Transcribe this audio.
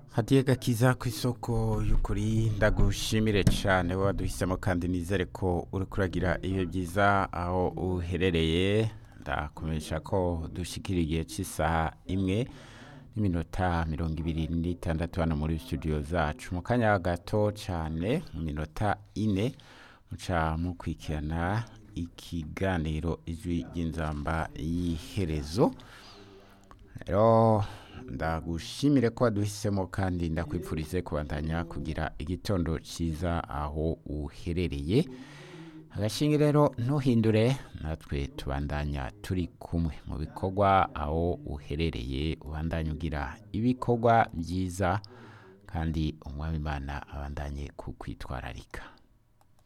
hadiye gakiza ku isoko y'ukuri ndagushimire cyane waduhisemo kandi nizere ko uri kuragira ibihe byiza aho uherereye ndakumenyesha ko dushyikira igihe cy'isaha imwe n'iminota mirongo ibiri n'itandatu hano muri studio zacu mu kanya gato cyane mu minota ine muca mukurikirana ikiganiro ijwi ry'inzamba y'iherezo rero ndagushimire ko waduhisemo kandi ndakwipfurize kubandanya kugira igitondo cyiza aho uherereye agashinge rero ntuhindure natwe tubandanya turi kumwe mu bikorwa aho uherereye ubandanya ugira ibikorwa byiza kandi umwami imana abandanye kukwitwararika